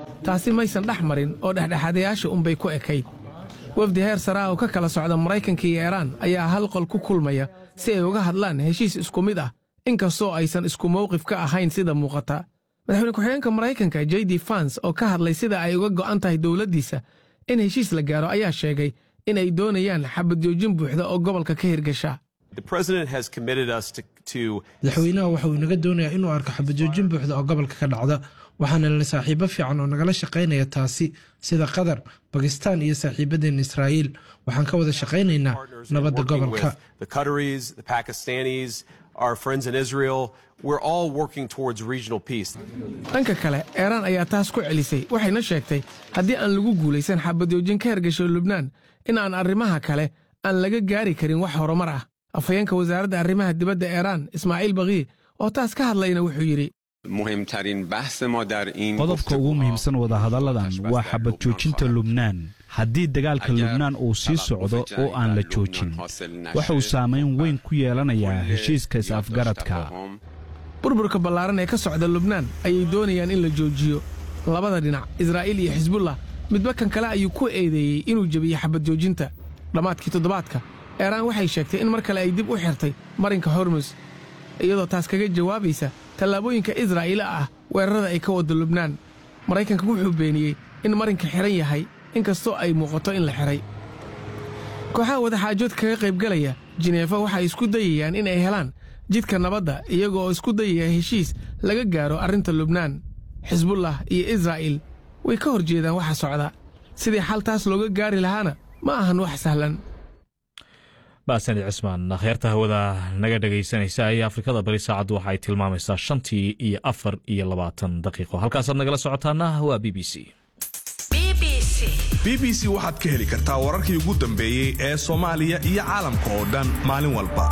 taasi maysan dhex marin oo dhexdhexaadayaasha unbay ku ekayd wafdi heer saraa oo ka kala socda maraykanka iyo iiraan ayaa hal qol ku kulmaya si ay uga hadlaan heshiis isku mid ah inkastoo aysan isku mawqif ka ahayn sida muuqata madaxweyne ku-xigeenka maraykanka j d fans oo ka hadlay sida ay uga go'an tahay dowladdiisa in heshiis la gaaro ayaa sheegay in ay doonayaan xabadjoojin buuxda oo gobolka ka hirgasha madaxweynaha waxa uu inaga doonayaa inuu arko xabajoojin buuxda oo gobolka ka dhacda waxaana lena saaxiibo fiican oo nagala shaqaynaya taasi sida qatar bakistaan iyo saaxiibadeen israa'iil waxaan ka wada shaqaynaynaa nabadda gobolka dhanka kale eeraan ayaa taas ku celisay waxayna sheegtay haddii aan lagu guulaysan xabadjoojin ka hergasho lubnaan in aan arrimaha kale aan laga gaari karin wax horumar ah afhayeenka wasaaradda arrimaha dibadda eeraan ismaaciil bakii oo taas ka hadlayna wuxuu yidhi qodobka ugu muhiimsan wadahadalladan waa xabad joojinta lubnaan haddii dagaalka lubnaan uu sii socdo oo aan la joojin waxa uu saamayn weyn ku yeelanayaa heshiiska is-afgaradka burburka ballaaran ee ka socda lubnaan ayay doonayaan in la joojiyo labada dhinac israa'iil iyo xisbullah midba kan kale ayuu ku eedeeyey inuu jebiyo xabad joojinta dhammaadkii toddobaadka eeraan waxay sheegtay in mar kale ay dib u xirtay marinka hormus iyadoo taas kaga jawaabaysa tallaabooyinka israa'iila ah weerarada ay ka wadda lubnaan maraykanka wuxuu beeniyey in marinka xidhan yahay inkastoo ay muuqato in la xidhay kooxaha wadaxaajood kaga qaybgalaya jineefa waxay isku dayayaan in ay helaan jidka nabadda iyaga oo isku dayaya heshiis laga gaaro arrinta lubnaan xisbullah iyo israa'iil way ka hor jeedaan waxa socda sidii xal taas looga gaari lahaana ma ahan wax sahlan baasani cismaan kheerta hawada naga dhegaysanaysa ayaa afrikada bari saacaddu waxa ay tilmaamaysaa shantii iyo afar iyo labaatan daqiiqo halkaasaad nagala socotaana waa b b c b b c waxaad ka heli kartaa wararkii ugu dambeeyey ee soomaaliya iyo caalamka oo dhan maalin walba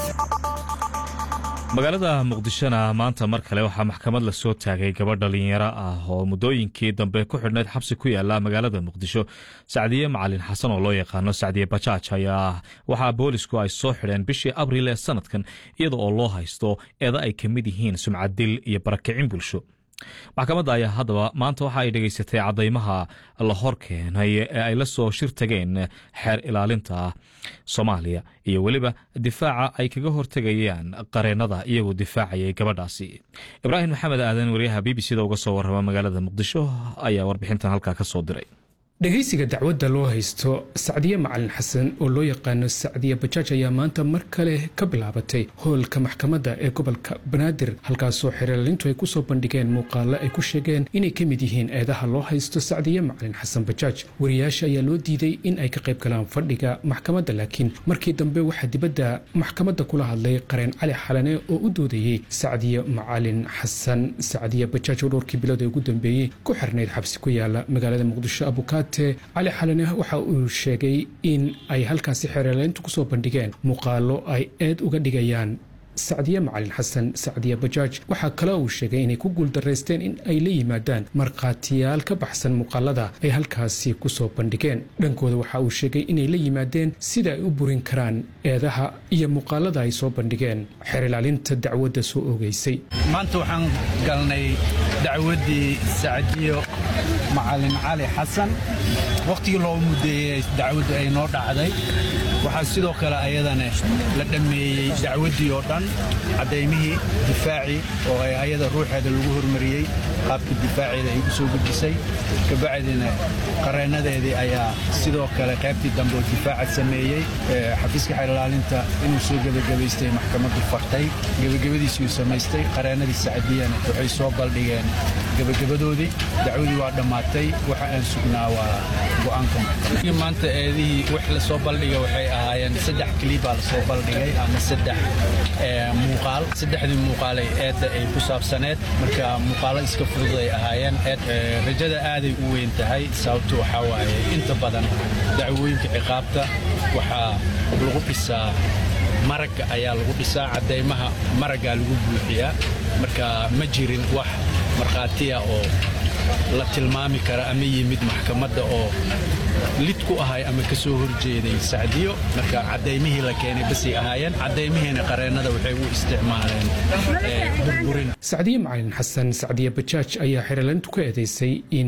magaalada muqdishona maanta mar kale waxaa maxkamad la soo taagay gabadh dhalinyaro ah oo muddooyinkii dambe ku xidhnayd xabsi ku yaala magaalada muqdisho sacdiye macalin xasan oo loo yaqaano sacdiye bajaaj ayaa waxaa boolisku ay soo xidheen bishii abriil ee sanadkan iyada oo loo haysto eeda ay ka mid yihiin sumcaddil iyo barakicin bulsho maxkamadda ayaa haddaba maanta waxa ay dhegaysatay caddaymaha la hor keenay ee ay la soo shir tageen xeer ilaalinta soomaaliya iyo weliba difaaca ay kaga hortegayaan qareennada iyagoo difaacayay gabadhaasi ibraahim maxamed aadan wariyaha b b c da uga soo warrama magaalada muqdisho ayaa warbixintan halkaa ka soo diray dhegaysiga dacwadda loo haysto sacdiye macalin xasan oo loo yaqaano sacdiye bajaaj ayaa maanta mar kale ka bilaabatay hoolka maxkamadda ee gobolka banaadir halkaasoo xeerlaalintu ay kusoo bandhigeen muuqaalo ay ku sheegeen inay ka mid yihiin eedaha loo haysto sacdiye macalin xasan bajaaj wariyaasha ayaa loo diiday in ay ka qayb galaan fadhiga maxkamadda laakiin markii dambe waxaa dibadda maxkamadda kula hadlay qareen cali xalane oo u doodayey sacdiye macalin xasan sacdiye bajaaj oo dhowrkii bilood ee ugu dambeeyey ku xirnayd xabsi ku yaala magaalada muqdisho abukaat cali xalane waxa uu sheegay in ay halkaasi xeerleyntu kusoo bandhigeen muuqaalo ay eed uga dhigayaan sacdiye macalin xasan sacdiye bajaaj waxaa kale uu sheegay inay ku guuldaraysteen in ay la yimaadaan markhaatiyaal ka baxsan muuqaalada ay halkaasi kusoo bandhigeen dhankooda waxa uu sheegay inay la yimaadeen sida ay u burin karaan eedaha iyo muuqaalada ay soo bandhigeen xeer ilaalinta dacwadda soo oogeysay maanta waxaan galnay dacwaddii sacdiyo macalin cali xasan wakhtigii loo muddeeyey dacwaddu ay noo dhacday waxaa sidoo kale ayadana la dhammeeyey dacwaddii oo dhan caddaymihii difaacii oo ay ayada ruuxeeda lagu hormariyey qaabka difaaceeda ay u soo gudisay kabacdina qareennadeedii ayaa sidoo kale qaybtii dambe oo difaaca sameeyey xafiiska xeelilaalinta inuu soo gebagabaystay maxkamaddu fartay gebagabadiisii uu samaystay qareennadii sacdiyana waxay soo baldhigeen gebagabadoodii dacwadii waa dhammaatay waxa aan sugnaa waa go'aanka maanta eedihii wax la soo baldhiga waxay ahaayeen saddex kilibaa la soo baldhigay ama saddex muuqaal saddexdii muuqaalay eedda ay ku saabsaneed marka muuqaalo iska fudud ay ahaayeen eed rajada aaday u weyn tahay sababtu waxaa waaye inta badan dacwooyinka ciqaabta waxaa lagu dhisaa maragga ayaa lagu dhisaa caddaymaha maraggaa lagu buuxiyaa marka ma jirin wax markhaatiya oo la tilmaami kara ama yimid maxkamadda oo lid ku ahay ama ka soo horjeeday sacdiyo marka caddaymihii la keenay basay ahaayeen caddaymihiina qareennada waxay u isticmaaleen burburin sacdiye macalin xasan sacdiye bajaaj ayaa xeerlaalintu ka eedaysay in